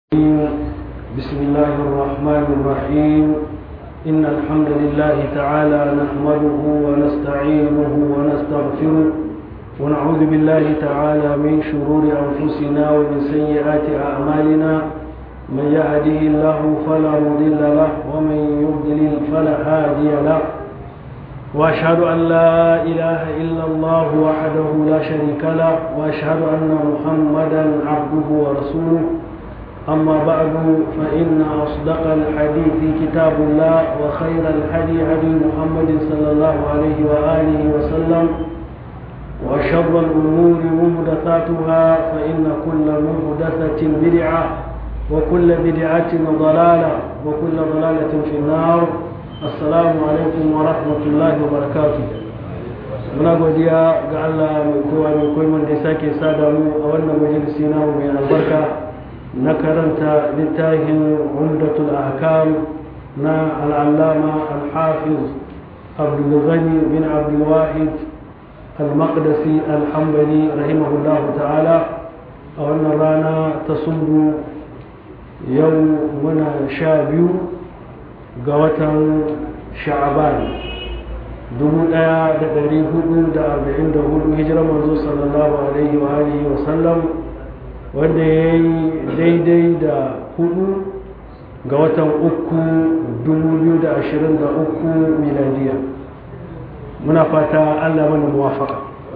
بسم الله الرحمن الرحيم إن الحمد لله تعالى نحمده ونستعينه ونستغفره ونعوذ بالله تعالى من شرور أنفسنا ومن سيئات أعمالنا من يهده الله فلا مضل له ومن يضلل فلا هادي له وأشهد أن لا إله إلا الله وحده لا شريك له وأشهد أن محمدا عبده ورسوله أما بعد فإن أصدق الحديث كتاب الله وخير الهدي هدي محمد صلى الله عليه وآله وسلم وشر الأمور محدثاتها فإن كل محدثة بدعة وكل بدعة ضلالة وكل ضلالة في النار السلام عليكم ورحمة الله وبركاته muna godiya ga Allah mai kowa mai koyi da sake sada mu a wannan majalisi na mai albarka na karanta littafin umdatul ahkam na al'allama al-hafiz abdulghani bin abdulwahid al-maqdisi al-hambali rahimahullahu ta'ala a wannan rana ta sundu yau muna sha biyu ga watan sha'aban 1444 hijirar manzo sallallahu alaihi wa alihi wa sallam wanda ya yi daidai da hudu ga watan uku 2023 miladiya muna fata allah mana muwafaka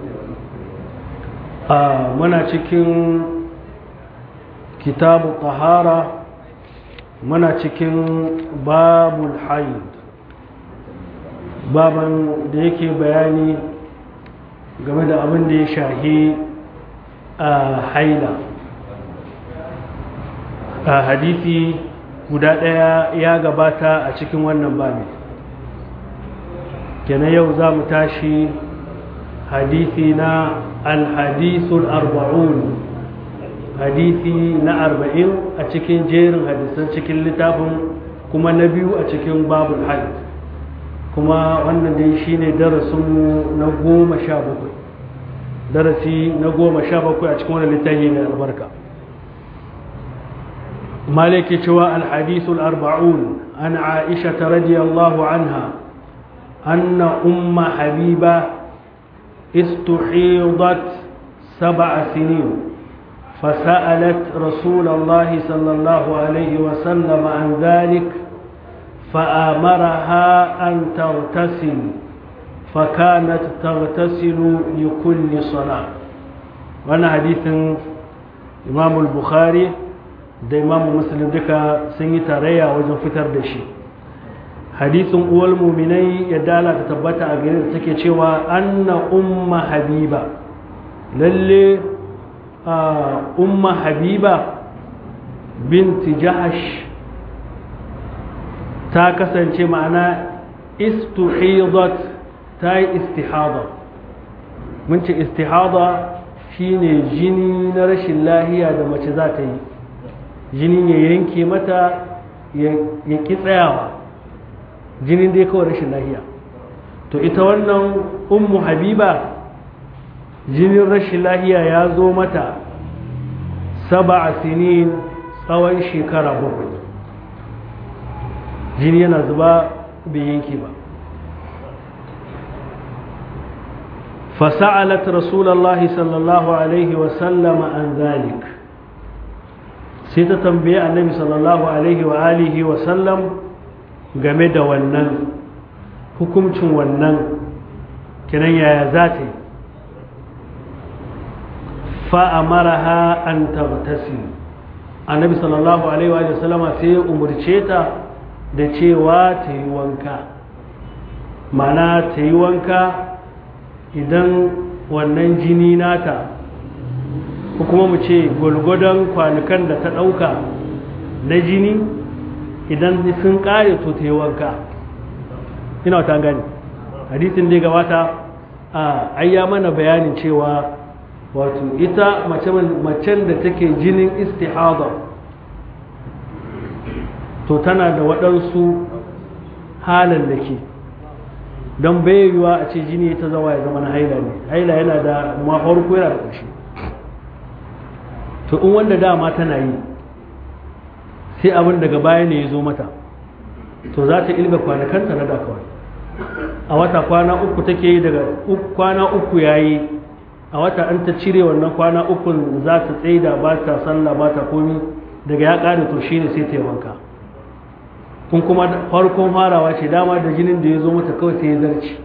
a muna cikin kitabu tahara muna cikin babul haid baban da yake bayani game da abin da ya shahi a haila a hadisi guda ɗaya ya gabata a cikin wannan babi kenan yau za mu tashi hadisi na alhadisul arba'un hadisi na arba'in a cikin jerin hadisan cikin littafin kuma na biyu a cikin babul hajj kuma wannan dai shine darasinmu na goma sha bakwai darasi na goma sha bakwai a cikin wani littafi mai albarka مالك شواء الحديث الأربعون عن عائشة رضي الله عنها أن أم حبيبة استحيضت سبع سنين فسألت رسول الله صلى الله عليه وسلم عن ذلك فآمرها أن تغتسل فكانت تغتسل لكل صلاة وأنا حديث إمام البخاري da imamu muslim duka sun yi tarayya wajen fitar da shi hadisin uwal muminai ya dala ta tabbata a gare da take cewa anna umma habiba lalle umma habiba binti jahash ta kasance ma'ana istuhidat ta yi istihada mun ce istihada shine jini na rashin lahiya da mace za ta yi jinin ya yanke mata ya ki tsayawa jinin dai kawai rashin lahiya to ita wannan ummu habiba jinin rashin lahiya ya zo mata saba a sinin tsawon shekara bakwai jini yana zuba bai yanke ba فسألت رسول الله صلى الله عليه وسلم عن ذلك sai ta tambaye annabi sallallahu alaihi wa alihi wa sallam game da wannan hukuncin wannan kinan yaya za ta yi fa'amaraha an tabtasi annabi sallallahu alaihi wa sallama sai ya umarce ta da cewa ta yi wanka mana ta yi wanka idan wannan jini nata ko kuma mu ce gwalgwadon kwanukan da ta ɗauka na jini idan sun ƙare to ta yi wanka ina wata gani hadisin dai gabata a ayya mana bayanin cewa wato ita macen da take jinin istihada to tana da waɗansu halin da ke don bayyawa a ce jini ta zawa ya zama na haila ne haila yana da mafarko yana da ƙarshe to in wanda dama tana yi sai abin daga baya ne ya zo mata to za ta ilga kwanakanta na da kawai a wata kwana uku take yi daga kwana uku ya yi a wata an ta cire wannan kwana ukun za ta tsaida ba ta sallah ba ta komi daga ya ƙare to shine sai ta yi wanka kun kuma farkon farawa ce dama da jinin da ya zo mata kawai sai ya zarci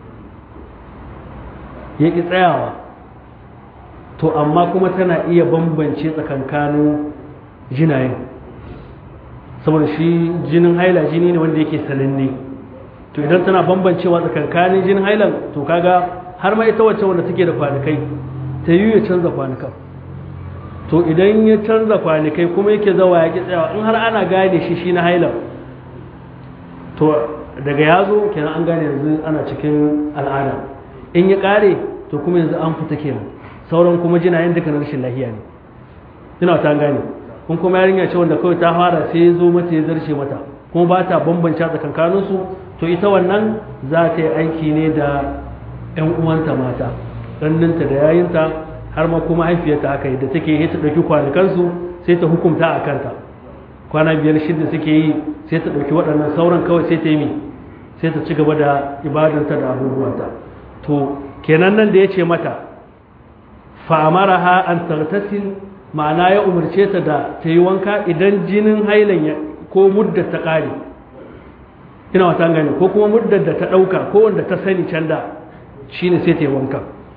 ya ƙi tsayawa to amma kuma tana iya bambance tsakankanin jinayen saboda shi jinin haila jini ne wanda yake sananne to idan tana bambancewa tsakankanin jinin hailan to kaga har ma ita wacce wanda take da kwanakai ta yi ya canza kwanakan to idan ya canza kwanakai kuma yake zawa ya ƙi tsayawa in har ana gane shi shi na hailan to daga ya zo kenan an gane yanzu ana cikin al'ada in ya ƙare to kuma yanzu an fita kenan sauran kuma jinayen duka na rashin lahiya ne ina ta gane kun kuma yarinya ce wanda kawai ta fara sai ya zo mata ya zarce mata kuma ba ta bambanta tsakankaninsu to ita wannan za ta yi aiki ne da 'yan uwanta mata ɗanninta da yayinta har ma kuma haifiyarta haka da take yi ta ɗauki kwanakansu sai ta hukumta a kanta kwana biyar shida suke yi sai ta ɗauki waɗannan sauran kawai sai ta yi sai ta ci gaba da ibadanta da abubuwanta to kenan nan da ya ce mata fa'amaraha an tartasil ma'ana ya umarce ta da ta yi wanka idan jinin hailan ya ko muddar ta ƙare ina wata gani ko kuma muddar da ta ɗauka ko wanda ta sani can da shi ne sai ta yi wanka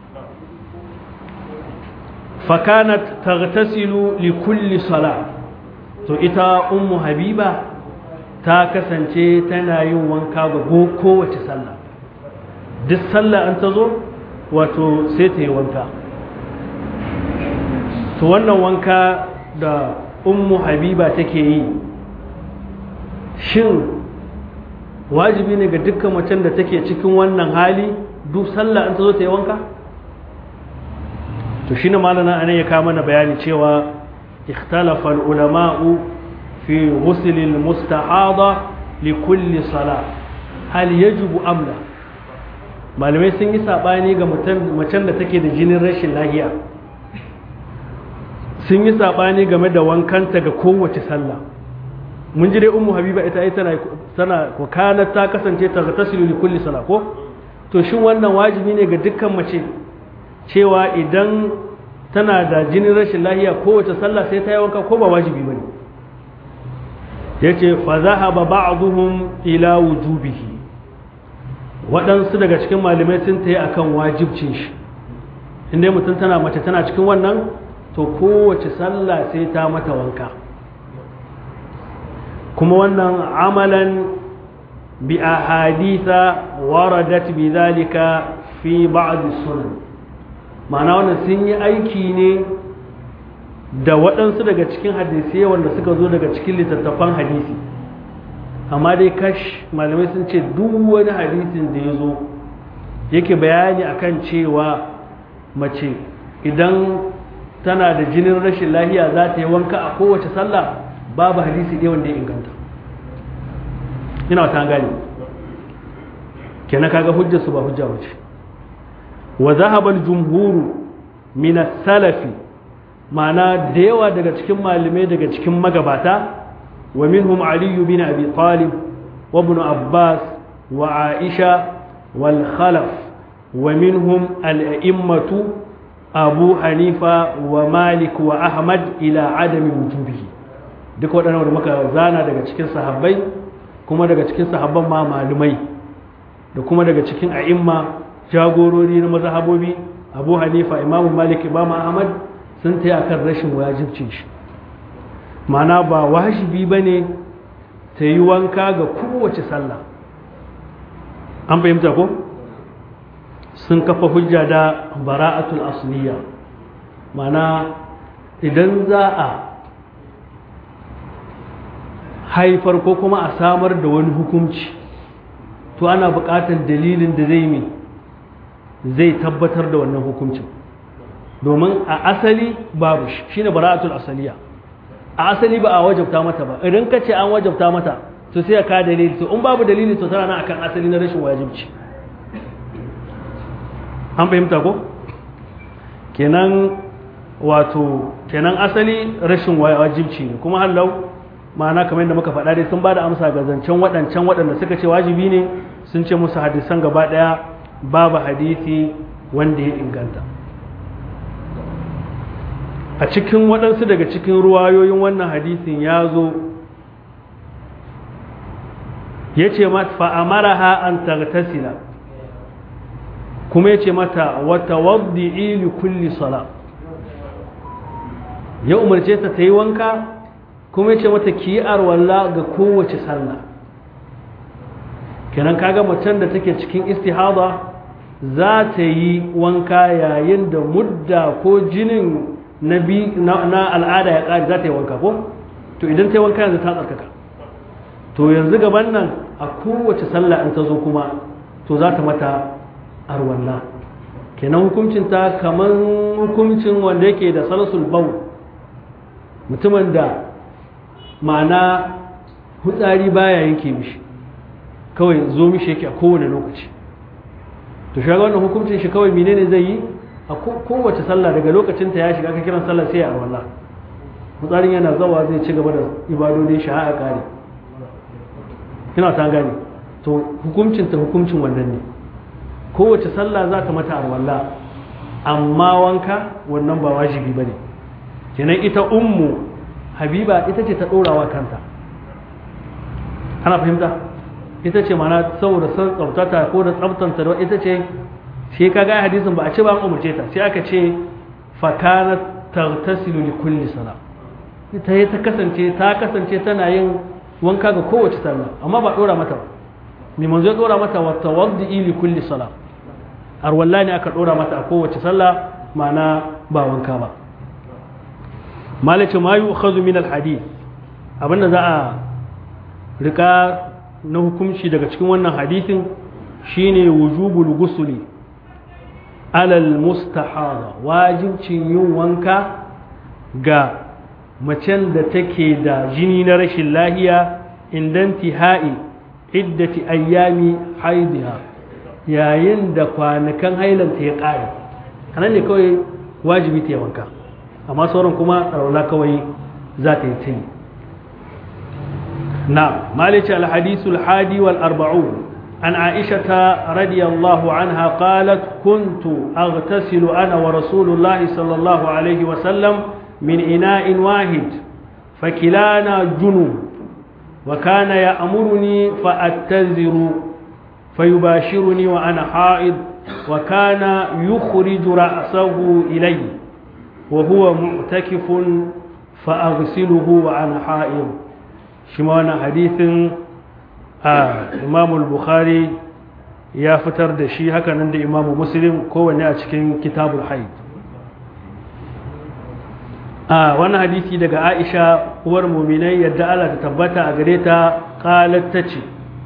fakanat tartasilu li kulli sala to ita ummu habiba ta kasance tana yin wanka ga kowace sallah duk sallah an ta zo wato sai ta yi wanka to wannan wanka da ummu habiba take yi shin wajibi ne ga dukkan macen da take cikin wannan hali duk sallah an ta zo ta yi wanka to shi ne malana anan ya kama mana bayani cewa ikhtalafa ulama'u fi ghusl al-mustahada li kulli salah hal yajibu amla malamai sun yi sabani ga macen da take da jinin rashin lahiya sun yi sabani game da wankanta ga kowace sallah mun ji dai ummu habiba ita ai tana tana ko kana ta kasance ta tasilu li kulli salah ko to shin wannan wajibi ne ga dukkan mace cewa idan tana da jinin rashin lahiya kowace sallah sai ta yi wanka ko ba wajibi bane yace fa zahaba ba'dhum ila wujubihi waɗansu daga cikin malamai sun ta yi akan wajibcin shi inda mutum tana mace tana cikin wannan to kowace sallah sai ta mata wanka kuma wannan amalan bi ahaditha waradat bi zalika fi ba'd sunan ma'ana wannan sun yi aiki ne da waɗansu daga cikin hadisai wanda suka zo daga cikin littattafan hadisi amma dai kash malamai sun ce duk wani hadisin da ya zo yake bayani akan cewa mace idan tana da jinin rashin lahiya za ta yi wanka a kowace sallah babu hadisi ɗaya wanda ya inganta ina ta gani kenan kaga hujjar su ba hujja bace wa zahaba al-jumhuru min as-salafi ma'ana da yawa daga cikin malamai daga cikin magabata wa minhum ali bin abi talib wa ibn abbas wa aisha wal khalaf wa minhum al-a'immatu abu hanifa wa malik wa ahmad ila adami wujubihi duk waɗannan da muka zana daga cikin sahabbai kuma daga cikin sahabban ma malumai da kuma daga cikin a'imma jagorori na mazhabobi abu hanifa imamu malik imamu ahmad sun ta akan rashin wajibcin shi mana ba wajibi ba ne ta yi wanka ga kowace sallah an fahimta ko sun kafa hujja da bara'atul asliya mana idan za a haifar ko kuma a samar da wani hukunci to ana buƙatar dalilin da zai mi zai tabbatar da wannan hukuncin domin a asali babu shi shine bara'atul asaliya a asali ba a wajabta mata ba idan ka ce an wajabta mata to sai ka dalili to in babu dalili to tana nan akan asali na rashin wajibci an fahimta ko kenan wato kenan asali rashin wajibci ne kuma hallau ma'ana kamar yadda muka faɗa dai sun ba da amsa ga zancen waɗancan waɗanda suka ce wajibi ne sun ce musu hadisan gaba ɗaya babu hadisi wanda ya inganta a cikin waɗansu daga cikin ruwayoyin wannan hadisin ya zo ya ce mata fa'amaraha an tartasila kuma ya ce mata wata waddi ili kulli sala ya umarce ta ta yi wanka kuma ya ce mata ki yi arwalla ga kowace sallah kenan kaga macen da take cikin istihada za ta yi wanka yayin da mudda ko jinin na al'ada ya ƙari za ta yi wanka ko to idan ta yi wanka yanzu ta tsarkaka to yanzu gaban nan a kowace sallah in ta zo kuma to za ta mata arwalla kenan hukuncinta kamar hukuncin wanda yake da salasul bau mutumin da ma'ana hutsari baya yanke mishi kawai zo mishi yake a kowane lokaci to shi wannan hukuncin shi kawai menene zai yi a kowace sallah daga lokacin ta ya shiga ka kiran sallah sai ya arwalla hutsarin yana zawa zai ci gaba da ibadodin shi a kare ina ta gane to hukuncin ta hukuncin wannan ne kowace sallah za ta mata arwalla amma wanka wannan ba wajibi bane kenan ita ummu habiba ita ce ta ɗorawa kanta ana fahimta ita ce mana saboda san tsaftata ko da tsaftanta da ita ce sai ka ga hadisin ba a ce ba an umarce ta sai aka ce fakana tartasilu li kulli sala ita ya ta kasance ta kasance tana yin wanka ga kowace sallah amma ba dora mata ba mai manzo ya dora mata wa tawaddi li kulli sala har wallahi aka dora mata a kowace sallah ma'ana ba wanka ba malace ma yi ukhazu min alhadith abinda za a rika na hukunci daga cikin wannan hadithin shine wujubul gusuli alal mustahada wajibcin yin wanka ga macen da take da jini na rashin lahiya indan tihai iddati ayyami haidiha yayin da kwanakan hailanta ya ƙare anan ne kawai wajibi ta yi wanka amma sauran kuma tsarauna kawai za ta yi ta yi na malice alhadisul hadi wal arba'un an aishata radiyallahu anha qalat kuntu aghtasilu ana wa rasulullahi sallallahu alaihi wa sallam min ina'in wahid fakilana junub وكان يأمرني فأتذر فيباشرني وأنا حائض وكان يخرج رأسه إلي وهو معتكف فأغسله وأنا حائض شمعنا حديث آه إمام البخاري يا فتر دشي هكا عند إمام مسلم كون أتكين كتاب الحيض a wani hadisi daga aisha uwar muminai yadda Allah ta tabbata a gare ta qalat tace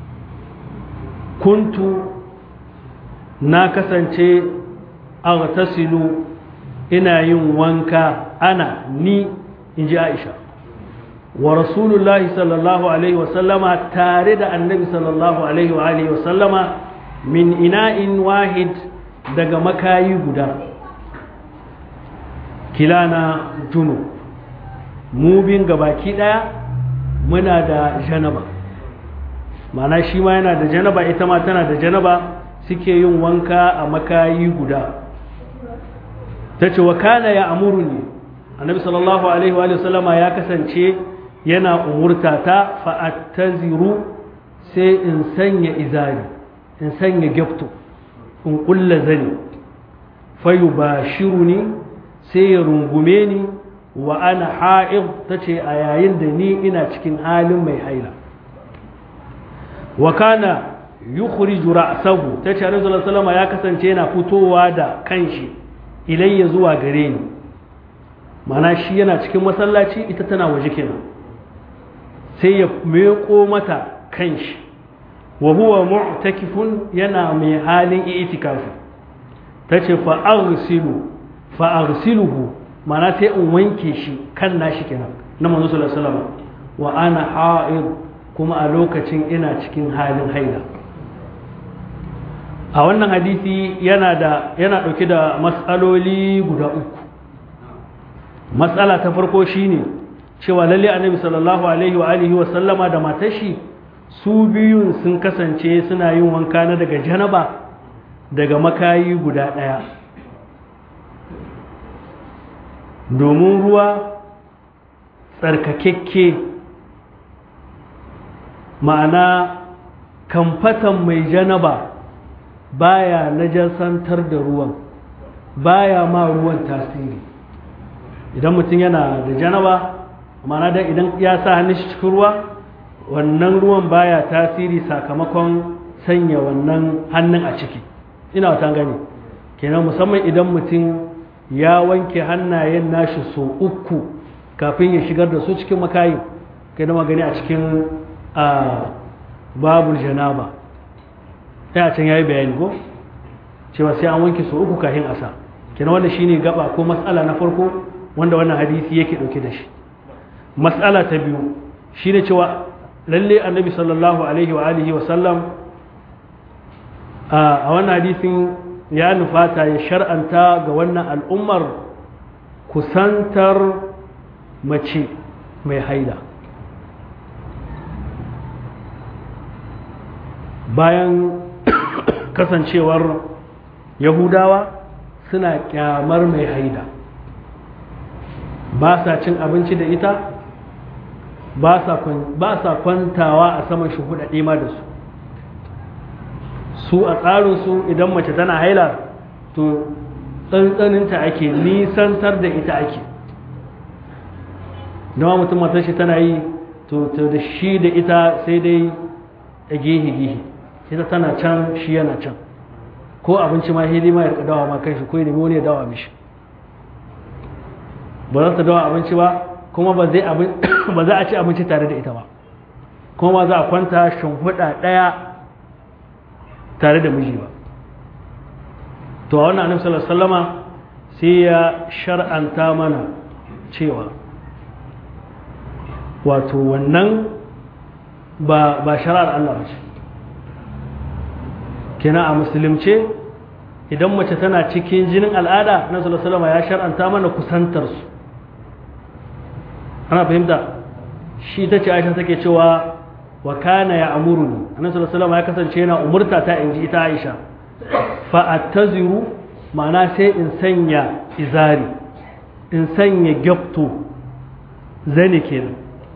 kuntu na kasance aghtasilu ina yin wanka ana ni inji aisha wa rasulullahi sallallahu alaihi wasallama tare da annabi sallallahu alaihi wa alihi wasallama min ina'in wahid daga makayi guda kilana junu mu bin gabaki daya muna da janaba mana shi ma yana da janaba ita ma tana da janaba suke yin wanka a makayi guda ta ce wa kana ya amuru ne annabi sallallahu alaihi wa sallama ya kasance yana umurta ta fa'attaziru sai in sanya izari in sanya gyafto in kulla zani fayu ba shiru ne sai ya rungume ni wa ana ha'id ta ce a yayin da ni ina cikin halin mai haila wa kana yukhriju ra'sahu ta ce Annabi sallallahu ya kasance yana fitowa da kanshi ilayya zuwa gare ni mana shi yana cikin masallaci ita tana waje kenan sai ya meko mata kanshi wa huwa mu'takifun yana mai halin i'tikafi tace fa aghsilu fa'arsiluhu mana sai in wanke shi kan nashi kenan na manzo sallallahu alaihi wasallam wa ana ha'id kuma a lokacin ina cikin halin haila a wannan hadisi yana da yana dauke da matsaloli guda uku matsala ta farko shine cewa lalle annabi sallallahu alaihi wa alihi wa sallama da matashi su biyun sun kasance suna yin wanka na daga janaba daga makayi guda ɗaya domin ruwa tsarkakekke ma'ana kamfatan mai janaba baya najasantar da ruwan baya ma ruwan tasiri idan mutum yana da janaba ma'ana da idan ya sa hannun shi cikin ruwa wannan ruwan baya tasiri sakamakon sanya wannan hannun a ciki ina wata gani kenan musamman idan mutum ya wanke hannayen nashi so uku kafin ya shigar da su cikin makayi kai da magani a cikin babul janaba ta can yayi bayani ko cewa sai an wanke so uku kafin asa kenan wanda shine gaba ko matsala na farko wanda wannan hadisi yake dauke da shi matsala ta biyu shine cewa lalle annabi sallallahu alaihi wa alihi wa sallam a wannan hadisin ya nufata ya shar'anta ga wannan al'ummar kusantar mace mai haida bayan kasancewar yahudawa suna kyamar mai haida ba sa cin abinci da ita ba sa kwantawa a saman shuhuɗaɗe ma da su su a tsarinsu idan mace tana haila to tsantsaninta ake nisantar da ita ake dama mutum matar shi tana yi to da shi da ita sai dai a gehe-gehe ita tana can shi yana can ko abinci ma hili ma ya dawa ma kai shi ko ya nemi wani ya dawa mishi ba za ta dawa abinci ba kuma ba za a ci abinci tare da ita ba kuma ba za a kwanta shimfiɗa ɗaya tare da miji ba to a wannan annabi sallallahu sallama sai ya shar'anta mana cewa wato wannan ba ba shar'ar Allah ba ce kina a musulunce idan mace tana cikin jinin al'ada na sallallahu sallama ya shar'anta mana kusantar su ana fahimta shi ta ce aisha take cewa wa kana ya amuruni annabi sallallahu alaihi wasallam ya kasance yana umurta ta inji ita Aisha fa attaziru ma'ana sai in sanya izari in sanya gyapto zane kenan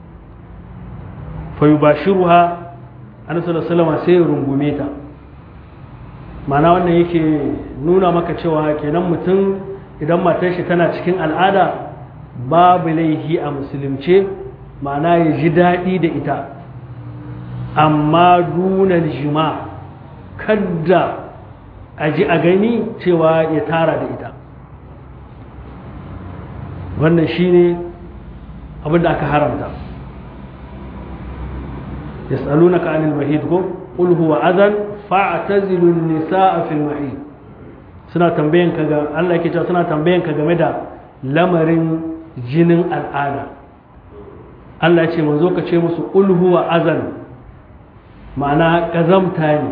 fa yubashiruha annabi sallallahu alaihi wasallam sai ya rungume ta ma'ana wannan yake nuna maka cewa kenan mutum idan matar shi tana cikin al'ada babu laihi a musulunce ma'ana ya ji daɗi da ita amma dunan jima kadda a ji a gani cewa ya tara da ita wannan shine abin da aka haramta yas'alunaka anil mahid ko qul huwa adhan fa'tazilu an-nisaa fil mahid suna tambayan ka ga Allah yake cewa suna tambayan ka game da lamarin jinin al'ada Allah ya ce manzo ka ce musu qul huwa adhan ma'ana ƙazamta ne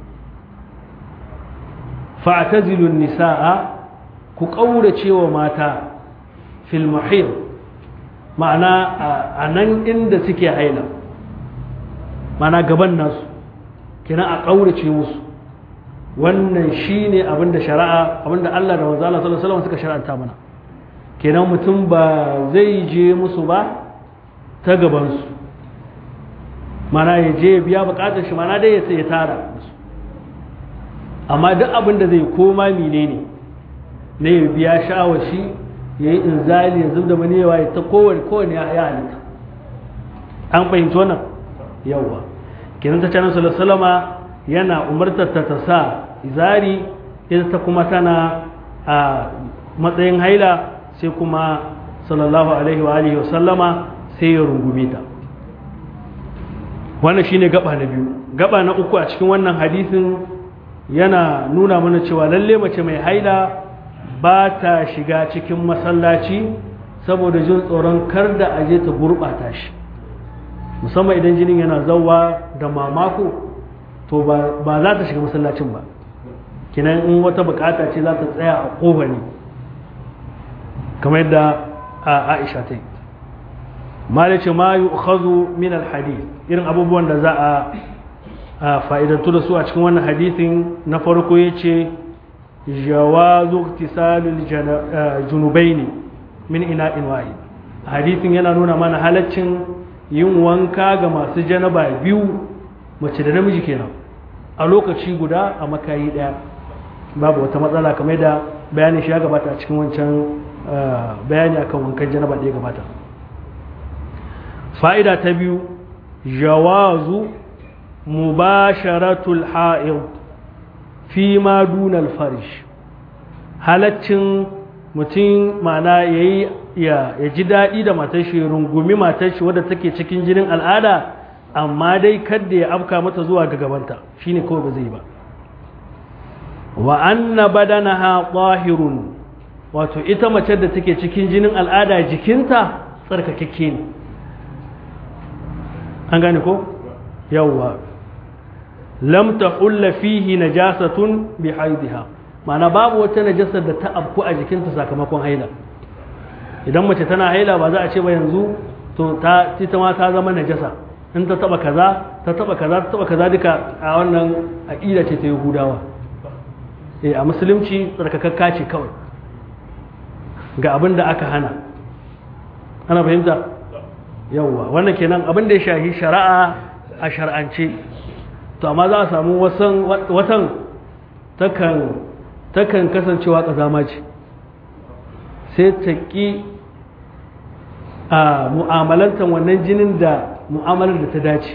fa'tazilun nisa'a ku ƙaurace wa mata fil mahir ma'ana a nan inda suke haila ma'ana gaban nasu kina a ƙaurace musu wannan shine abinda shari'a abinda Allah da manzo Allah sallallahu alaihi wasallam suka shar'anta mana kenan mutum ba zai je musu ba ta gabansu mana ya je biya bukatar shi mana dai ya tara amma duk abin da zai koma mine ne na ya biya sha'awar shi ya yi inzali ya zub da maniyawa ya ta kowane kowane ya halitta an fahimci wannan yawwa kenan ta canar salama yana umartar ta ta sa izari ita ta kuma tana a matsayin haila sai kuma sallallahu alaihi wa alihi wa sallama sai ya rungume ta wannan shine gaba na biyu gaba na uku a cikin wannan hadisin yana nuna mana cewa lalle mace mai haila ba ta shiga cikin masallaci saboda jin tsoron kar da aje ta gurɓata shi musamman idan jinin yana zauwa da mamako to ba za ta shiga masallacin ba kinan in wata bukata ce za ta tsaya a ƙofa ne kamar yadda a aisha ta yi malice ma yu'khadhu min al-hadith irin abubuwan da za a fa'idantu da su a cikin wannan hadisin na farko yace jawazu iktisalul junubaini min ina'in wahid hadisin yana nuna mana halaccin yin wanka ga masu janaba biyu mace da namiji kenan a lokaci guda a makayi daya babu wata matsala kamar da bayani shi ya gabata a cikin wancan bayani akan wankan janaba da ya gabata fa'ida ta biyu jawazu mubasharatul ha'id fi ma dunal farish halaccin mutum mana yayi ya ji daɗi da matar shi rungumi matar shi wadda take cikin jinin al'ada amma dai kadda ya afka mata zuwa ga gabanta shine kawai ba zai ba wa anna badanaha tahirun wato ita mace da take cikin jinin al'ada jikinta tsarkakakke ne an gane ko yawwa lam tahulla fihi najasatun bi haidiha ma'ana babu wata najasar da ta afku a jikinta sakamakon haila idan mace tana haila ba za a ce ba yanzu to ta ita ma ta zama najasa in ta taba kaza ta taba kaza ta taba kaza duka a wannan aqida ce ta yahudawa eh a musulunci tsarkakakka ce kawai ga abin da aka hana ana fahimta yawwa wannan kenan abin da ya shahi shari'a a shar'ance to amma za a samu wasan watan takan takan kasancewa kazama ce sai ta ƙi a mu'amalantar wannan jinin da mu'amalar da ta dace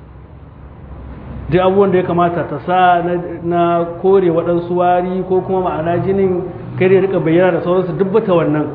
duk abubuwan da ya kamata ta sa na kore waɗansu wari ko kuma ma'ana jinin kare rika bayyana da sauransu dubbata wannan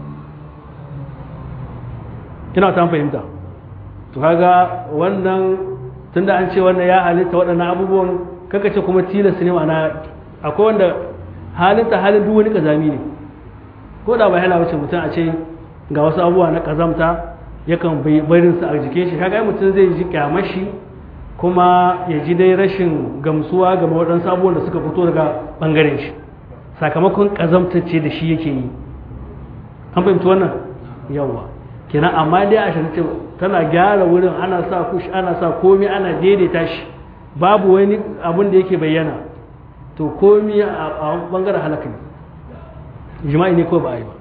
ina ta fahimta to kaga wannan tunda an ce wannan ya halitta waɗannan abubuwan kaka ce kuma tilas ne ma'ana akwai wanda halitta halin duk wani kazami ne ko da ba yana wuce mutum a ce ga wasu abubuwa na kazamta yakan barin su a jikin shi kaga mutum zai ji kyamashi kuma ya ji dai rashin gamsuwa game waɗansu abubuwan da suka fito daga ɓangaren shi sakamakon kazamtacce da shi yake yi an fahimci wannan yawa kenan amma dai a shirce tana gyara wurin ana sa kush ana sa komai ana daidaita shi babu wani abun da yake bayyana to komai a bangaren halaka ne jima'i ne ko ba a yi ba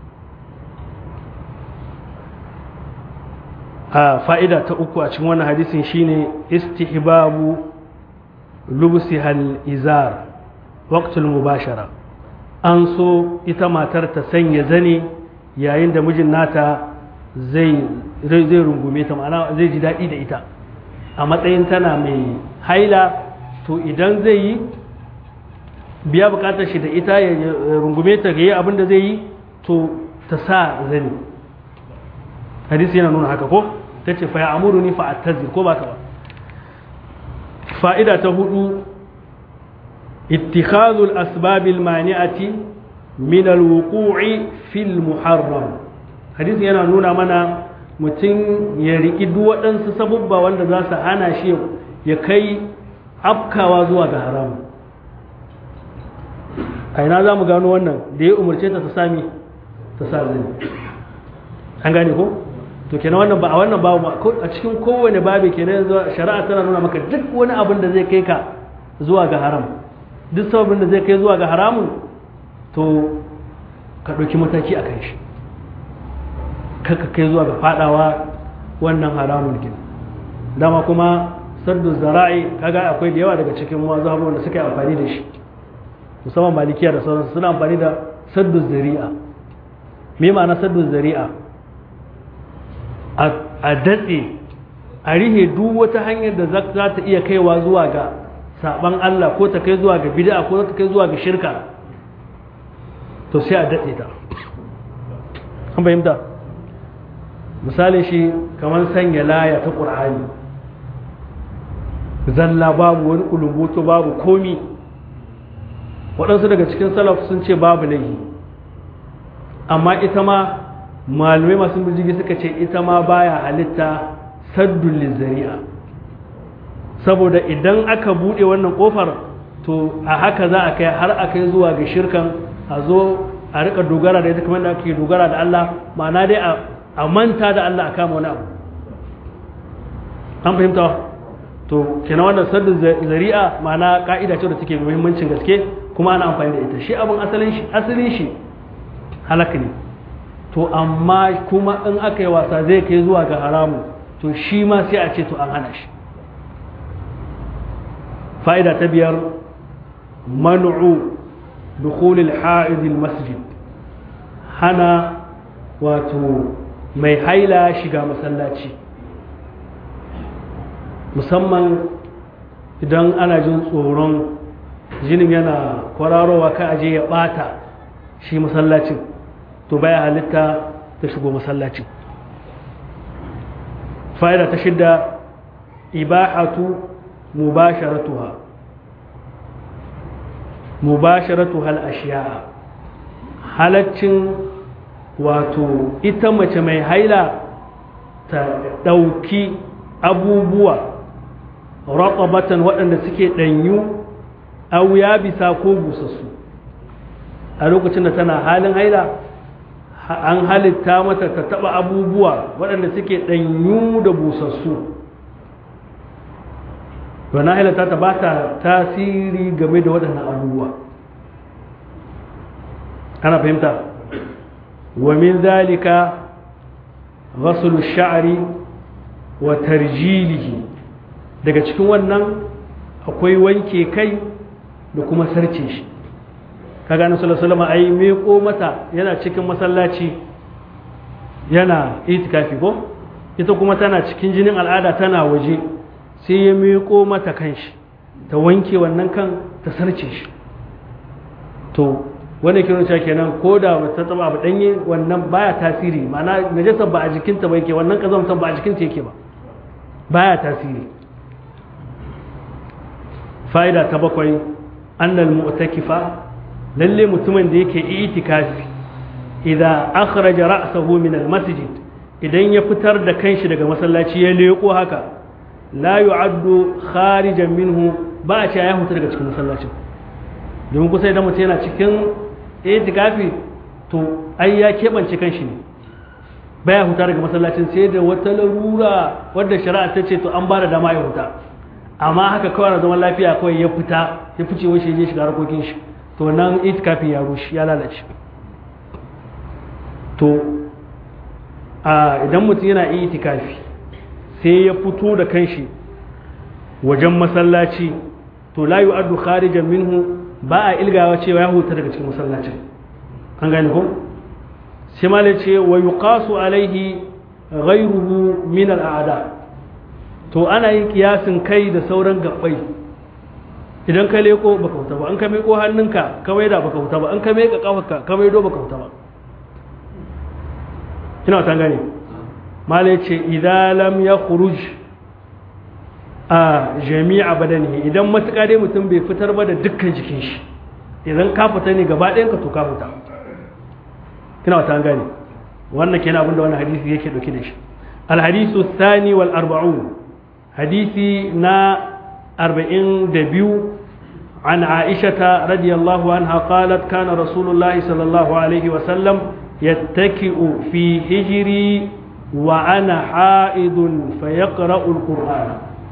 a fa'ida ta uku a cikin wannan hadisin shine istihbabu lubsi hal izar waqtul mubashara an so ita matar ta sanya zane yayin da mijin nata zai zai rungume ta ma'ana zai ji daɗi da ita a matsayin tana mai haila to idan zai yi biya bukatar shi da ita ya rungume ta ga yi abin da zai yi to ta sa zani hadisi yana nuna haka ko ta ce fa ya amuru ni fa attazir ko baka ba fa'ida ta hudu ittikhadul asbabil mani'ati min alwuqu'i fil muharram hadisi yana nuna mana mutum ya riƙi duk waɗansu sabubba wanda za su hana shi ya kai afkawa zuwa ga haramu a ina za mu gano wannan da ya umarce ta ta sami ta sa zini an gane ko to kenan wannan ba a wannan babu ba a cikin kowane babi kenan yanzu shari'a tana nuna maka duk wani abin da zai kai ka zuwa ga haram duk sababin da zai kai zuwa ga haramun to ka ɗauki mataki a kan shi kaka kai zuwa ga fadawa wannan haramun gina dama kuma saddu zara'i kaga akwai da yawa daga cikin mazhabun da suka yi amfani da shi musamman malikiya da sauransu suna amfani da saddu zari'a me ma'ana saddu zari'a a datse a rihe duk wata hanyar da za ta iya kaiwa zuwa ga saban Allah ko ta kai zuwa ga bid'a ko ta kai zuwa ga shirka to sai a datse ta an fahimta misali shi kamar sanya laya ta ƙur'ani zalla babu wani kulumbuto babu komi waɗansu daga cikin salaf sun ce babu laifi amma ita ma malamai masu bijigi suka ce ita ma baya halitta saddun lizzari'a saboda idan aka buɗe wannan ƙofar to a haka za a kai har a kai zuwa ga shirkan a zo a rika dogara da ita kamar da ake dogara da Allah ma'ana dai a manta da Allah a kama wani abu an fahimta to kenan wannan saddin zari'a ma'ana ka'ida ce da take muhimmancin gaske kuma ana amfani da ita shi abin asalin shi asalin shi halaka ne to amma kuma in aka yi wasa zai kai zuwa ga haramu to shi ma sai a ce to an hana shi fa'ida ta biyar man'u dukhulil ha'idil masjid hana wato mai haila shiga masallaci musamman idan ana jin tsoron jinin yana kwararowa ka aje ya bata shi masallacin to baya halitta ta shigo masallacin fa'ida ta shidda ibahatu mubasharatuha mubasharatuha al-ashiya'a halaccin wato ita mace mai haila ta ɗauki abubuwa raƙabatan waɗanda suke ɗanyu au ya bisa ko busassu a lokacin da tana halin haila an halitta mata ta taɓa abubuwa waɗanda suke ɗanyu da busassu wani hailata ta ba ta tasiri game da waɗannan abubuwa ana fahimta wa min zalika ghaslu sha'ri wa tarjilihi daga cikin wannan akwai wanke kai da kuma sarce shi kaga annabi sallallahu alaihi wasallam ai meko mata yana cikin masallaci yana itikafi ko ita kuma tana cikin jinin al'ada tana waje sai ya meko mata kanshi ta wanke wannan kan ta sarce shi to wanda ke nuna kenan ko da ta taba abu danye wannan baya tasiri ma'ana najasa ba a jikinta ba yake wannan kazamtan ba a jikinta yake ba baya tasiri fa'ida ta bakwai annal mu'takifa lalle mutumin da yake itikafi idan akhraja ra'sahu min al-masjid idan ya fitar da kanshi daga masallaci ya leko haka la yu'addu kharijan minhu ba a ce ya huta daga cikin masallacin domin kusa idan mutum yana cikin itikafi to ai ya keɓance kanshi ne baya huta daga masallacin sai da wata larura wadda shari'a ta ce to an ba da dama ya huta amma haka kawai na zaman lafiya kawai ya fita ya fice wai shi je shiga harkokin shi to nan itikafin ya rushe ya lalace to a idan mutum yana itikafi sai ya fito da kanshi wajen masallaci to la yu'addu kharijan minhu ba a ilgawa cewa ya huta daga cikin masallacin an gane ko sai ma ce wa yuqasu alaihi ghayruhu min al'ada to ana yin kiyasin kai da sauran gabbai idan ka leko baka huta ba an ka meko hannunka ka maida baka huta ba an ka meka kafarka ka maido baka huta ba ina ta gane mala ce idan lam ya khuruj a jami'a badani idan matuƙa dai mutum bai fitar ba da dukkan jikin shi idan ka fita ne gaba ɗayan ka to ka fita ina ta gane wannan kenan abinda wannan hadisi yake dauke da shi alhadisu thani wal arba'un hadisi na arba'in da biyu عن عائشة رضي الله عنها قالت كان رسول الله صلى الله عليه وسلم يتكئ في هجري وأنا حائض فيقرأ القرآن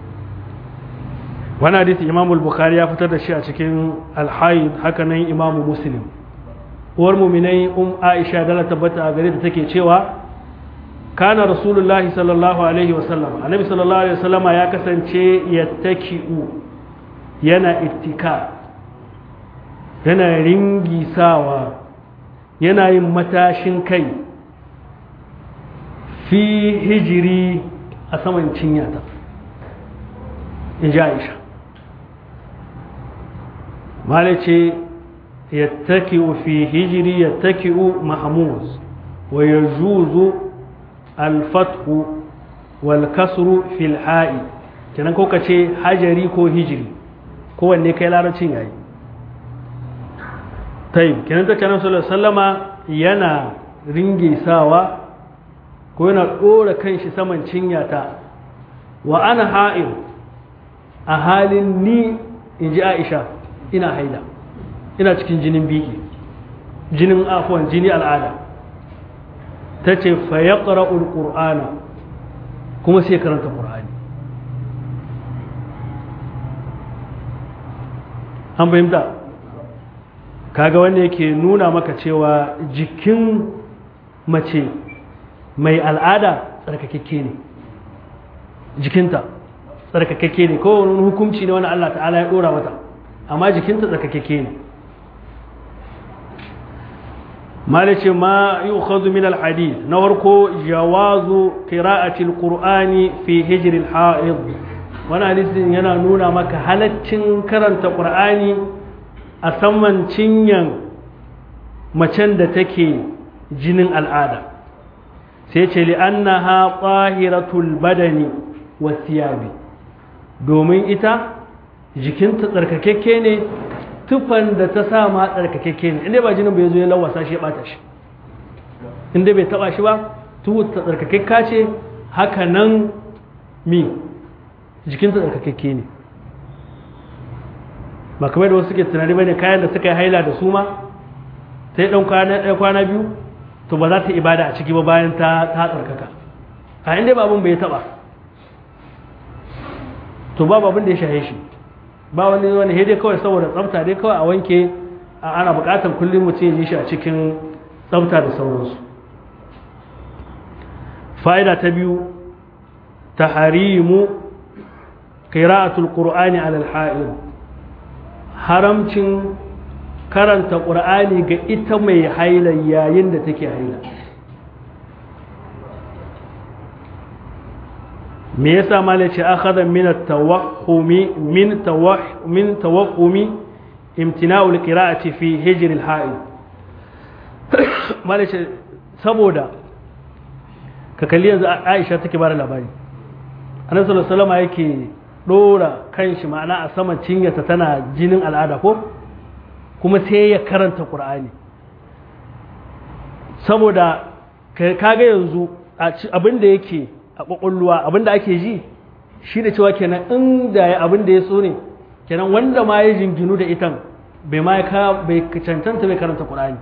وانا حديث إمام البخاري يفتر الشيء cikin الحائض هكذا إمام مسلم uwar muminai um Aisha dala tabbata a gare ta take cewa kana rasulullahi sallallahu alaihi wasallam annabi sallallahu alaihi wasallama ya kasance yattaki'u yana ittika yana ringisawa yana yin matashin kai fi hijiri a saman cinyata in ji aisha malice yattaki'u fi hijiri yattaki'u mahamuz wa yajuzu alfathu wal kasru fil ha'i kenan ko ka ce hajari ko hijiri kowanne kai larabcin yayi tayyib kenan ta canan sallallahu sallama yana ringisawa ko yana dora kanshi saman cinyata wa ana ha'il a halin ni in ji aisha ina haila ina cikin jinin biki jinin afuwan jini al'ada ta ce fa ya ƙura'ana kuma sai karanta ƙura'ani an fahimta kaga wanda yake nuna maka cewa jikin mace mai al'ada tsarkakakke ne jikinta tsarkakakke ne ko wani hukunci ne wani Allah ta'ala ya dora mata amma jikinta tsarkakakke ne malice ma yi ukhadu min al-hadith na farko jawazu qira'ati al-qur'ani fi hijr al-ha'id wani hadisin yana nuna maka halaccin karanta qur'ani a saman cinyan macen da take jinin al'ada sai ce li'annaha tahiratul badani wa thiyabi domin ita jikinta tsarkakekke ne tufan da ta sa ma tsarkakekke ne inda ba jinin bai zo ya lawasa shi ya bata shi inda bai taba shi ba tuhu ta tsarkakekka ce haka nan mi jikinta tsarkakekke ne ba kamar da wasu suke tunani bane kayan da suka yi haila da su ma sai dan kwana ɗaya kwana biyu to ba za ta ibada a ciki ba bayan ta ta tsarkaka a inda ba abin bai taba to ba abin da ya shahe shi ba wani wani dai kawai saboda tsafta dai kawai a wanke ana buƙatar kullum mutum ya ji shi a cikin tsafta da sauransu fa'ida ta biyu taharimu qira'atul qur'ani 'ala al-ha'id haramcin karanta ƙur'ani ga ita mai haila yayin da take haila me yasa malai ce akhadha min at-tawahhumi min tawah min tawahhumi imtina'u al-qira'ati fi hijr al-ha'id malai ce saboda ka kalli yanzu Aisha take bada labari Annabi sallallahu alaihi wasallam yake dora kanshi ma'ana a saman cinyarta tana jinin al'ada ko kuma sai ya karanta ƙur'ani saboda kaga yanzu abin da yake a ƙwaƙwalwa abin da ake ji shi da cewa kenan inda ya abin da ya so ne kenan wanda ma ya jinginu da itan bai ma bai cancanta bai karanta ƙur'ani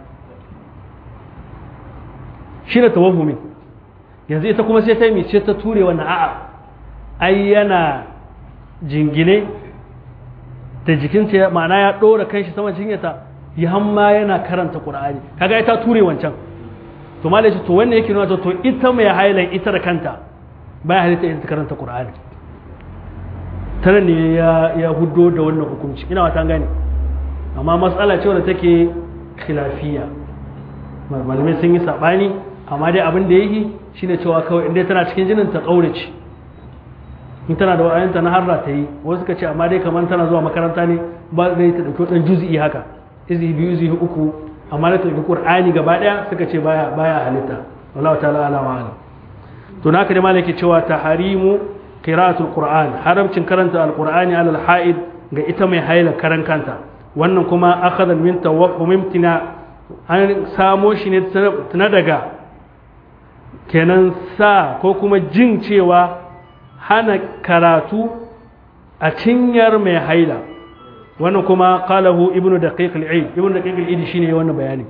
shi da tawahumin yanzu ita kuma sai ta yi ce ta ture wannan a'a ai yana jingine da jikinta ma'ana ya ɗora kanshi saman cinyata ya hamma yana karanta ƙur'ani kaga ita ture wancan to ma to wannan yake nuna to ita mai hailan ita da kanta baya halitta ita karanta ƙur'ani tare ne ya ya huddo da wannan hukunci ina wata gane amma matsala ce wadda take khilafiya malamai sun yi sabani amma dai abin da yake shine cewa kawai inda tana cikin jinin ta kaurace in tana da wa'ayanta na harra ta yi wasu suka ce amma dai kamar tana zuwa makaranta ne ba zai ta dauki dan juz'i haka izi biyu izi uku amma da ta dauki qur'ani gaba daya suka ce baya baya halitta wallahu ta'ala ala wa alam to naka da malaki cewa taharimu qira'atul qur'an haramcin karanta alqur'ani ala alha'id ga ita mai haila karan kanta wannan kuma akhadha min tawahhum imtina an samo shi ne tana daga kenan sa ko kuma jin cewa hana karatu a cinyar mai haila wannan kuma qalahu ibnu daqiq al-eid ibnu daqiq al-eid shine wannan bayani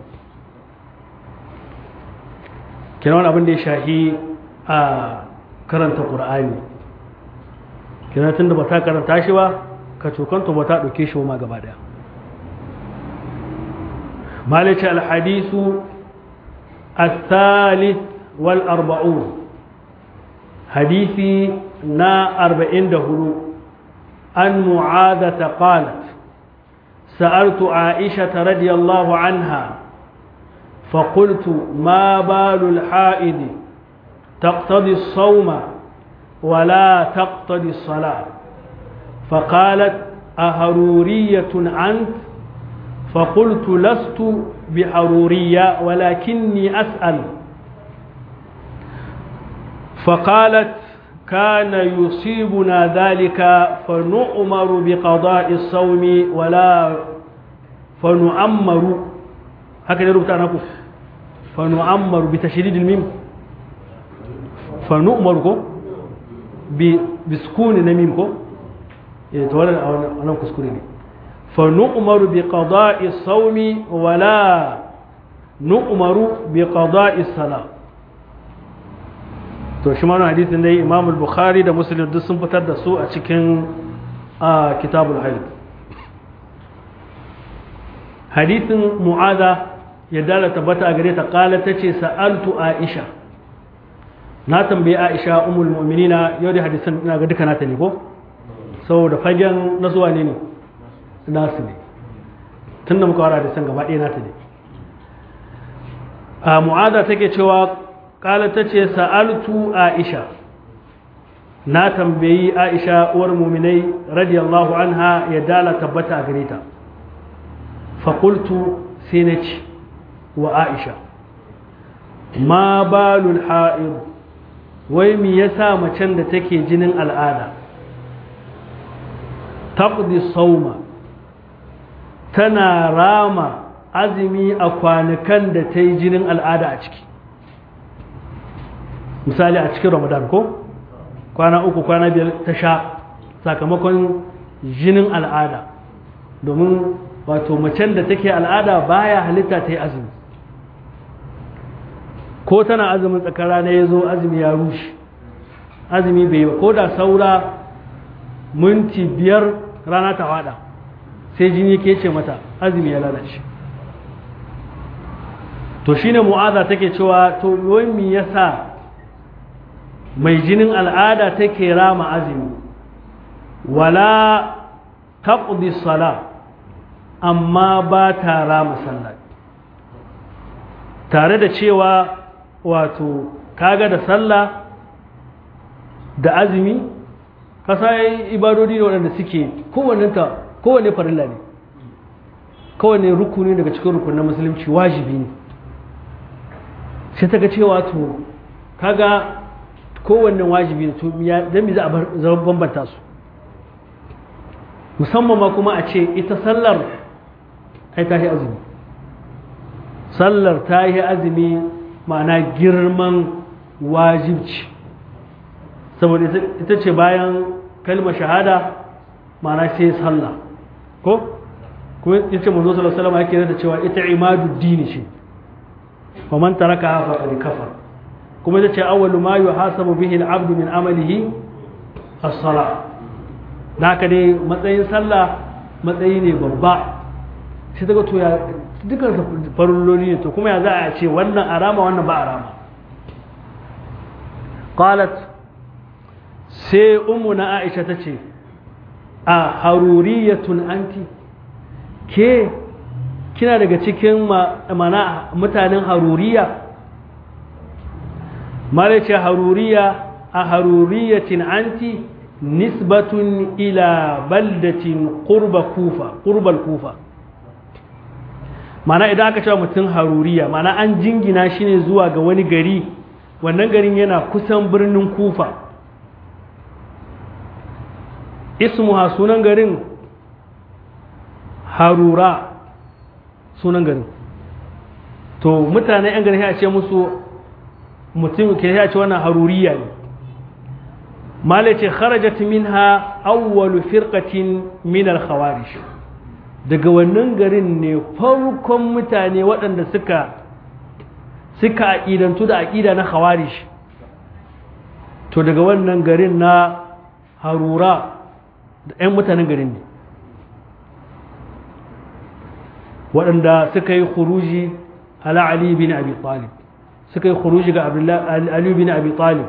kenan abin da ya shahi a karanta qur'ani kenan tunda ba ta karanta shi ba ka cokanta ba ta dauke shi ma gaba daya مالك الحديث الثالث والأربعون حديثي نا أربعين دهلو أن معاذة قالت سألت عائشة رضي الله عنها فقلت ما بال الحائض تقتضي الصوم ولا تقتضي الصلاة فقالت أهرورية أنت فقلت لست بحرورية ولكني أسأل فقالت كان يصيبنا ذلك فنؤمر بقضاء الصوم ولا فنؤمر هكذا ربط أنا فنؤمر بتشديد الميم فنؤمر بسكون الميم يتولى أنا كسكوني فنؤمر بقضاء الصوم ولا نؤمر بقضاء الصلاة to shi ma hadisin dai imam bukhari da muslim duk sun fitar da su a cikin kitabul haid hadisin mu'aza ya dala tabbata a gare ta kala ta ce sa'altu aisha na tambayi aisha umul mu'minina yau da hadisan ina ga duka nata ne ko saboda fagen na zuwa ne ne nasu ne tun da muka wara hadisan gaba ɗaya nata ne a mu'aza take cewa kala ta ce sa'altu aisha na tambayi aisha uwar muminai radiyallahu anha ya dala tabbata a gare ta faƙultu sai na ce wa aisha ma balul ha'ir wai mi yasa macen da take jinin al'ada taqdi sauma tana rama azumi a kwanukan da ta yi jinin al'ada a ciki misali a cikin ramadan ko kwana uku kwana biyar ta sha sakamakon jinin al'ada domin wato macen da take al'ada baya halitta ta yi azumi ko tana azumin tsakar rana ya zo azumi ya rushe azumi bai yi ba ko da saura minti biyar rana ta fada sai jini ke ce mata azumi ya lalace to shine mu'aza take cewa to wai me yasa mai jinin al'ada take rama azumi wala taqdi sala amma ba ta rama sallah tare da cewa wato kaga da sallah da azumi kasa ibadodi ne waɗanda suke kowannenta kowanne farilla ne kowanne rukuni daga cikin rukunin musulunci wajibi ne sai ta ga cewa to kaga kowanne wajibi ne to don za a bambanta su musamman ma kuma a ce ita sallar ai ta yi azumi sallar ta yi azumi ma'ana girman wajibci saboda ita ce bayan kalmar shahada ma'ana sai sallah ko kuma ita manzo sallallahu alaihi wasallam yake da cewa ita imadu dini ce wa man taraka fa qad kafar kuma ita ce awwalu ma yuhasabu bihi al-abdu min amalihi as-salah naka dai matsayin sallah matsayi ne babba sai daga to ya dukkan farilloli ne to kuma ya za a ce wannan arama wannan ba arama qalat sai ummu na aisha ta ce a haruriyatun anti ke kina daga cikin mana mutanen haruriya mara ce haruriya a haruriyatin anti nisbatun ila baldatin qurba kufa qurbal kufa mana idan aka cewa mutum haruriya mana an jingina shi ne zuwa ga wani gari wannan garin yana kusan birnin kufa ismuha sunan garin harura sunan garin to mutane yan garin ya ce musu mutum ke ya ce wannan haruriya ne malace kharajat minha awwalu firqatin min al-khawarij daga wannan garin ne farkon mutane waɗanda suka suka aƙidantu da aƙida na khawarij to daga wannan garin na harura da 'yan mutanen garin ne waɗanda suka yi khuruji ala ali bin abi talib suka yi khuruji ga ali bin abi talib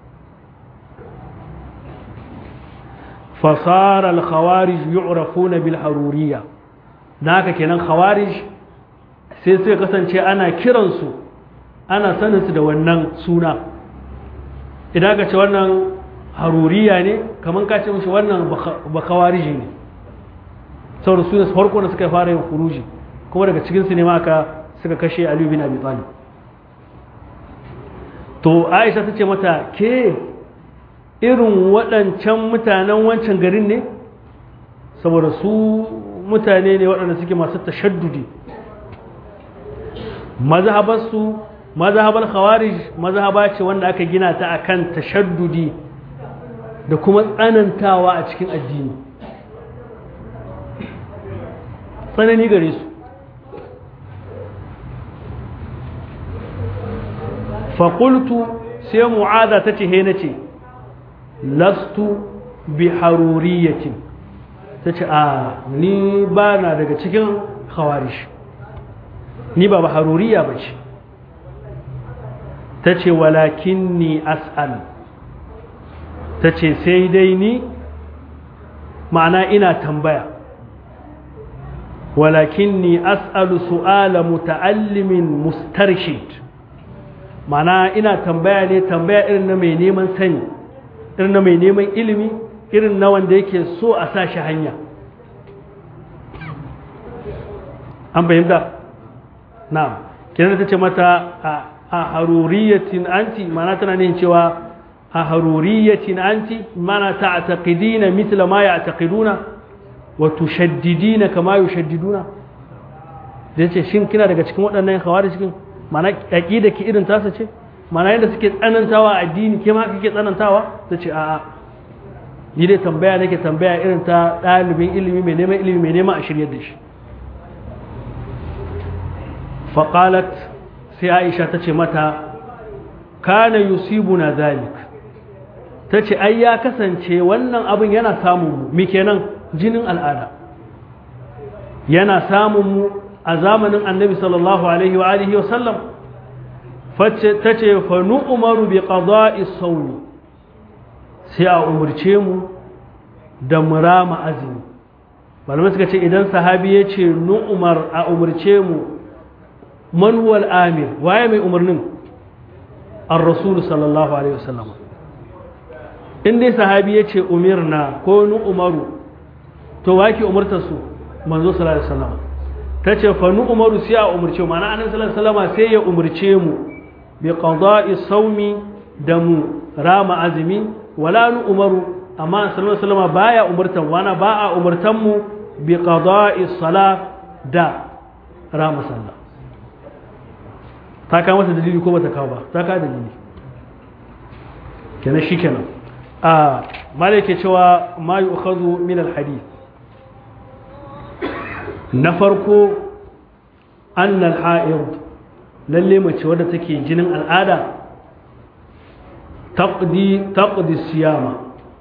fasara al-khawarij yu'rafuna bil haruriyya da haka kenan khawarij sai suka kasance ana kiransu ana saninsu da wannan suna idan ka ce wannan haruriya ne kamar ka ce mushi wannan ba khawariji ne saboda su ne farko da suka fara yin kuruji kuma daga cikinsu ne ma aka suka kashe aliyu bin abi talib to aisha ta ce mata ke irin waɗancan mutanen wancan garin ne saboda su mutane ne waɗanda suke masu tashaddudi mazhabarsu mazhabar khawarij mazhaba ce wanda aka gina ta akan tashaddudi da kuma tsanantawa a cikin addini tsanani gare su faƙultu sai mu'aza ta ce he na ce lastu bi haruriyatin ta ce a ni ba na daga cikin hawarish ni ba ba haruriya ba ce ta ce walakin ni as'al ta ce sai dai ni ma'ana ina tambaya walakin ni as'alu su'ala muta'allimin mustarshid ma'ana ina tambaya ne tambaya irin na mai neman sani irin na mai neman ilimi irin na wanda yake so a sa shi hanya an fahimta na'am kenan ta ce mata a haruriyatin anti ma'ana tana nihin cewa a haruriyatin anti mana ta'taqidina mithla ma ya'taqiduna wa tushaddidina kama yushaddiduna dan ce shin kina daga cikin waɗannan hawari cikin mana aqida ki irin tasa ce mana yadda suke tsanantawa addini ke ma kike tsanantawa tace a'a ni dai tambaya nake tambaya irin ta ɗalibin ilimi mai neman ilimi mai neman a shiryar da shi faqalat sai Aisha tace mata kana yusibuna zalik ta ce ai ya kasance wannan abin yana samun mu mi kenan jinin al'ada yana samun mu a zamanin annabi sallallahu alaihi wa alihi wa sallam ta ce fa umaru bi qada'i sawmi sai a umurce mu da murama azumi malamai suka ce idan sahabi ya ce umar a umurce mu man huwa amir waye mai umarnin ar-rasul sallallahu alaihi wa sallam in dai sahabi ya ce umirna ko nu umaru to wake umarta su manzo sallallahu alaihi wasallam ta ce fa nu umaru sai a umurce mu ma'ana annabi sallallahu alaihi wasallam sai ya umurce mu bi qada'i sawmi da mu rama azumi wala nu umaru amma sallallahu alaihi wasallam baya umurtan wana ba a umurtan mu bi qada'i salat da rama sallah ta kawo masa dalili ko bata kawo ba ta kawo dalili kenan shikenan a malake cewa ma yi ukhadu min alhadith na farko annal ha'id lalle mace wadda take jinin al'ada taqdi taqdi siyama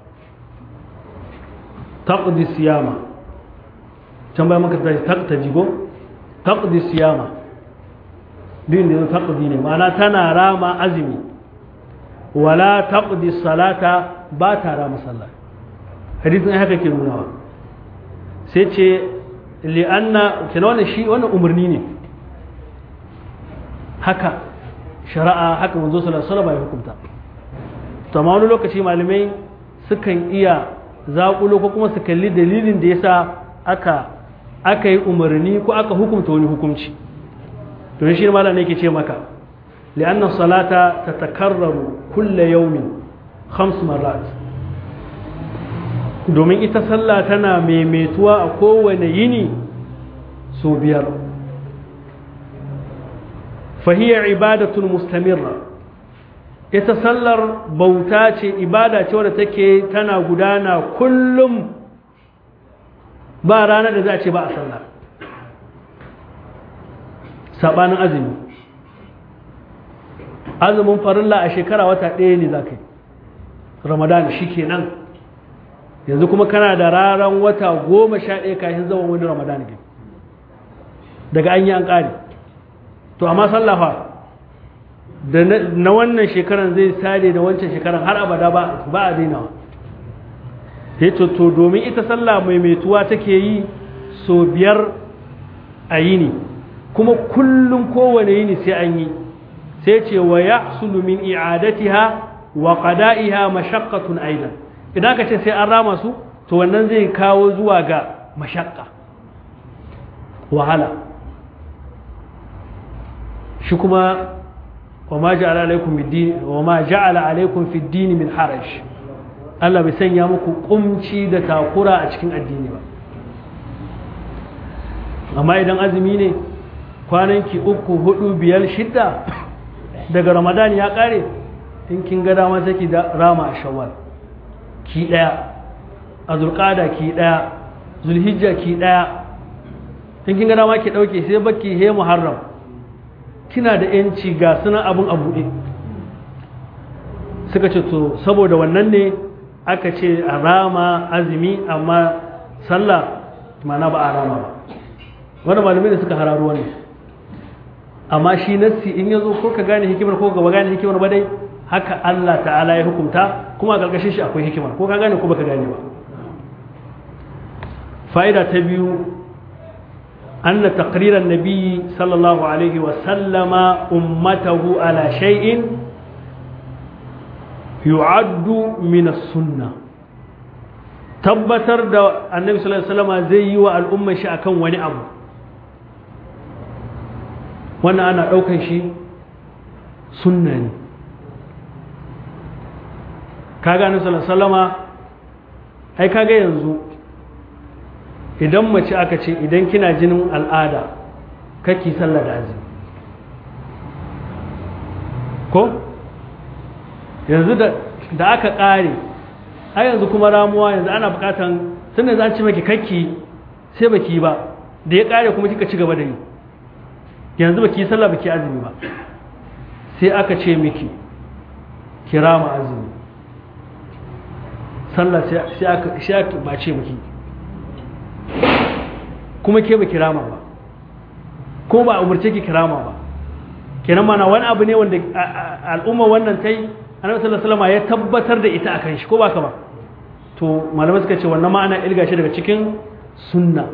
taqdi siyama can bayan maka tashi taqta jigo taqdi siyama din da taqdi ne ma'ana tana rama azumi wala taqdi salata ba ta rama sallah hadisin ai haka ke nunawa sai ce li'anna kina wannan shi wannan umarni ne haka shari'a haka manzo sallallahu alaihi wasallam ya hukunta to amma wani lokaci malamai sukan iya zaƙulo ko kuma su kalli dalilin da yasa aka aka yi umarni ko aka hukunta wani hukunci to shi malam ne yake ce maka لأن الصلاة تتكرر كل يوم خمس مرات domin ita sallah tana maimaituwa a kowane yini so biyar fahiyar ibadatun mustamirra ita sallar bauta ce ibada ce wadda take tana gudana kullum ba ranar da za a ce ba a sallah saɓanin azumi azumin farilla a shekara wata ɗaya ne za ka yi ramadan shi kenan yanzu kuma kana da raran wata goma sha ɗaya kafin zama wani ramadan ne daga an yi an ƙari to amma sallafa da na wannan shekaran zai sare da wancan shekaran har abada ba a dainawa ya to domin ita sallah mai metuwa take yi so biyar a yini kuma kullum kowane yini sai an yi sai ce wa ya min i'adatiha wa qada'iha mashaqqatun aidan idan ka ce sai an rama su to wannan zai kawo zuwa ga mashaqqa wahala shi kuma wa ma ja'ala alaikum bid-din wa ma ja'ala alaikum fid-din min haraj Allah bai sanya muku kumci da takura a cikin addini ba amma idan azumi ne kwananki uku hudu biyar shidda daga ramadan ya kare in kin ga dama take da rama a shawwal ki daya a zulqada ki daya zulhijja ki daya in kin ga dama ki dauke sai baki he muharram kina da yanci ga sunan abun a buɗe suka ce to saboda wannan ne aka ce a rama azumi amma sallah mana ba a rama ba wani malamai da suka hararu wani amma shi nassi in ya zo ko ka gane hikimar ko ka ba gane hikimar ba dai haka Allah ta'ala ya hukunta kuma a ƙarƙashin shi akwai hikimar ko ka gane ko baka gane ba fa'ida ta biyu أن تقرير النبي صلى الله عليه وسلم أمته على شيء يعد من السنة tabbatar da annabi sallallahu alaihi wasallam zai yi wa al'umma shi akan wani abu wannan ana ɗaukan shi sunna ne kaga annabi sallallahu alaihi wasallama ai kaga yanzu idan mace aka ce idan kina jinin al'ada kake sallah da azumi ko yanzu da aka ƙare a yanzu kuma ramuwa yanzu ana buƙatan tun da za ci maki kakki sai baki ba da ya ƙare kuma kika ci gaba da yi yanzu baki yi sallah baki azumi ba sai aka ce miki kira ma azumi sallah sai aka ba ce miki kuma ke ba kirama ba ko ba umarce ki kirama ba kenan mana wani abu ne wanda al'umma wannan ta yi annabi sallallahu alaihi ya tabbatar da ita akan shi ko ba ka ba to malamai suka ce wannan ma'ana ilga shi daga cikin sunna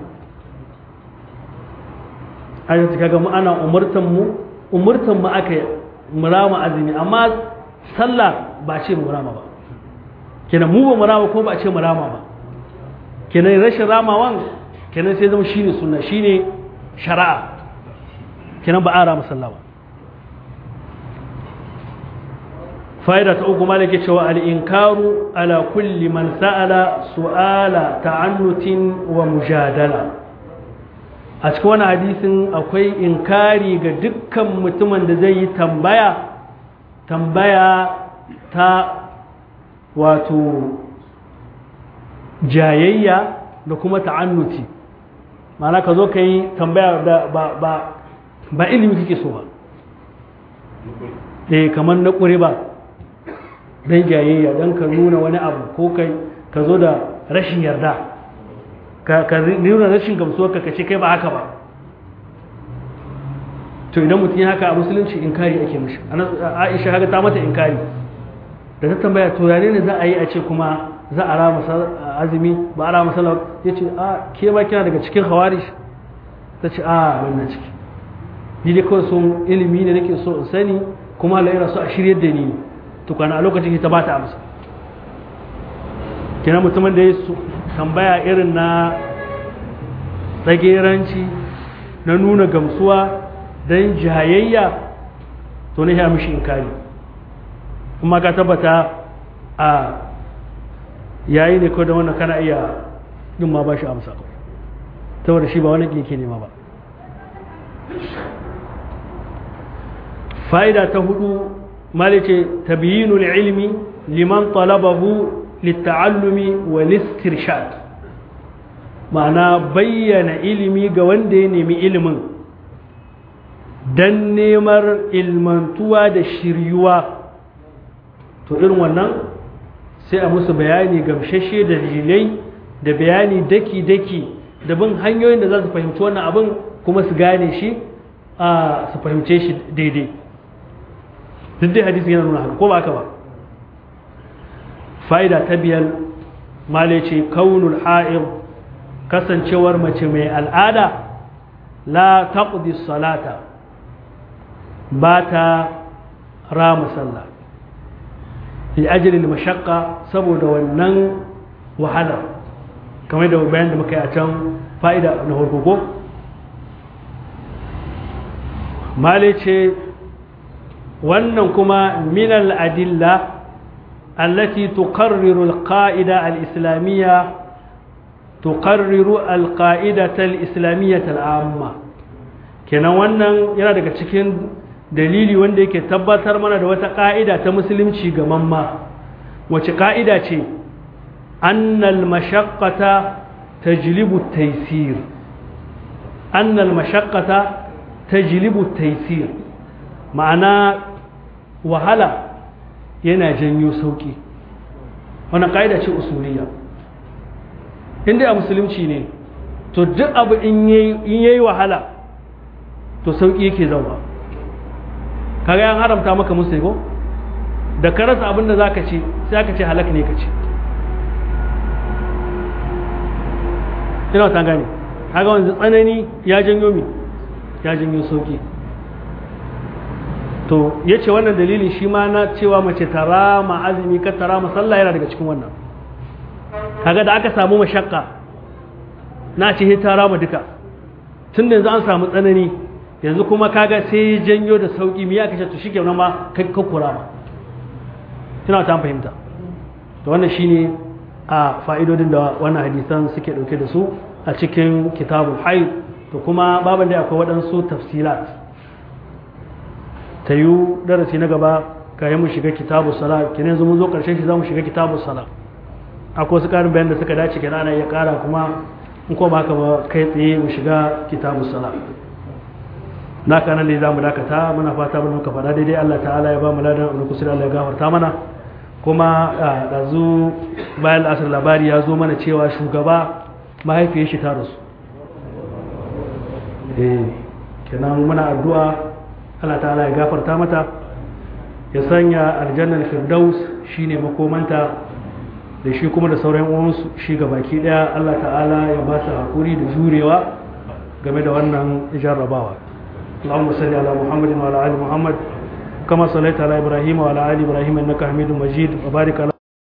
ayyuka kaga mu ana umurtan mu umurtan mu aka murama azumi amma sallah ba ce mu rama ba kenan mu ba mu rama ko ba ce mu rama ba kenan rashin ramawan kenan sai zama shine sunna shine shari'a kenan ba a rama sallah ba fa'ida ta uku malaka cewa al-inkaru ala kulli man sa'ala su'ala ta'annutin wa mujadala a cikin wani hadisin akwai inkari ga dukkan mutumin da zai yi tambaya tambaya ta wato jayayya da kuma ta'annuti ma'ana ka zo ka yi tambaya da ba, ba, ba ilimi kake so ba eh kamar na ƙure ba don jayayya don ka nuna wani abu ko kai ka zo da rashin yarda ka nuna rashin gamsuwa ka kace kai ba haka ba to idan mutum ya haka a musulunci inkari ake mishi aisha haka ta mata inkari da ta tambaya to yare ne za a yi a ce kuma za a rama azumi ba a rama sallah ya ce a ke ba kina daga cikin hawarish ta ce a wannan ciki ni dai kawai sun ilimi ne nake so in sani kuma Allah yana so a shiryar da ni tukwana a lokacin ta ba ta amsa kina mutumin da ya tambaya irin na tsageranci na nuna gamsuwa don jayayya to ne ya mishi inkari kuma ka tabbata a yayi ne ko da wannan kana iya din ma ba shi amsa saboda shi ba wani ke nema ba fa'ida ta hudu malice tabyinul ilmi liman talabahu litta'allumi wa listirshad ma'ana bayyana ilimi ga wanda ya nemi ilimin don neman ilmantuwa da shiryuwa to irin wannan sai a musu bayani gamshashe da dalilai da bayani daki-daki da bin hanyoyin da za su fahimci wannan abin kuma su gane shi a su fahimce shi daidai duk dai hadisi yana nuna haka ko ba haka ba fa'ida ta biyar male ce kaunul ha'ir kasancewar mace mai al'ada la taqdi salata ba ta rama sallah li ajli mashaqqa saboda wannan wahala kamar da bayan da muka yi a can fa'ida na farko male ce wannan kuma minal adilla التي تقرر القاعدة الإسلامية تقرر القاعدة الإسلامية العامة kenan wannan yana daga cikin dalili wanda yake tabbatar mana da wata ƙa'ida ta musulunci ga mamma wace ƙa'ida ce annal mashaqqata tajlibu taysir annal mashaqqata tajlibu taysir ma'ana wahala yana janyo sauki wannan ƙa'ida ce usuliya inda a musulunci ne to duk abu in yayi wahala to sauki yake zauwa kaga yan haramta maka musu ko da ka rasa abin da zaka ci sai aka ce halak ne ka ci ina ta gane kaga wanzu tsanani ya janyo mi ya janyo sauki to ya ce wannan dalilin shi ma na cewa mace tara ma azumi ka tara ma sallah yana daga cikin wannan kaga da aka samu mashakka na ce tara ma duka tun da yanzu an samu tsanani yanzu kuma kaga sai janyo da sauki miya kashe to shike nan ma kai kakkura ma tana ta fahimta to wannan shine a fa'idodin da wannan hadisan suke dauke da su a cikin kitabul haid to kuma baban da akwai waɗansu tafsilat ta yi darasi na gaba kayan mu shiga kitabu sala kenan yanzu mun zo karshen shi za mu shiga kitabu sala akwai wasu ƙarin bayan da suka dace kenan ana iya ƙara kuma in ko ba haka ba kai tsaye mu shiga kitabu sala na kanan ne za mu dakata muna fata mun muka faɗa daidai Allah ta'ala ya ba mu ladan abin kusur Allah ya gafarta mana kuma ɗazu bayan asar labari ya zo mana cewa shugaba mahaifiyar shi ta rasu eh kenan muna addu'a Allah ta'ala ya gafarta mata ya sanya aljannar firdaus shine makomanta da shi kuma da sauran uwansu shi ga baki daya Allah ta'ala ya ba su hakuri da jurewa game da wannan jarrabawa اللهم صل على محمد وعلى ال محمد كما صليت على ابراهيم وعلى ال ابراهيم انك حميد مجيد وبارك على